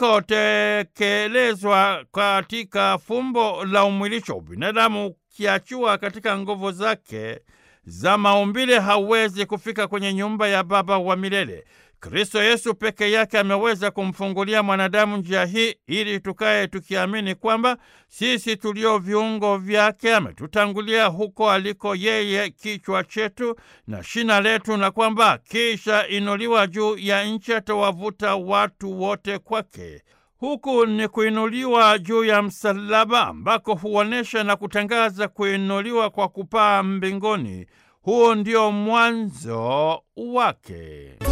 ulikotekelezwa katika fumbo la umwilisho. Binadamu ukiachua katika nguvu zake za maumbile hawezi kufika kwenye nyumba ya Baba wa milele. Kristo Yesu peke yake ameweza kumfungulia mwanadamu njia hii ili tukaye tukiamini kwamba sisi tulio viungo vyake ametutangulia huko aliko yeye kichwa chetu na shina letu, na kwamba kisha inuliwa juu ya nchi atawavuta watu wote kwake. Huku ni kuinuliwa juu ya msalaba ambako huonyesha na kutangaza kuinuliwa kwa kupaa mbinguni. Huo ndio mwanzo wake.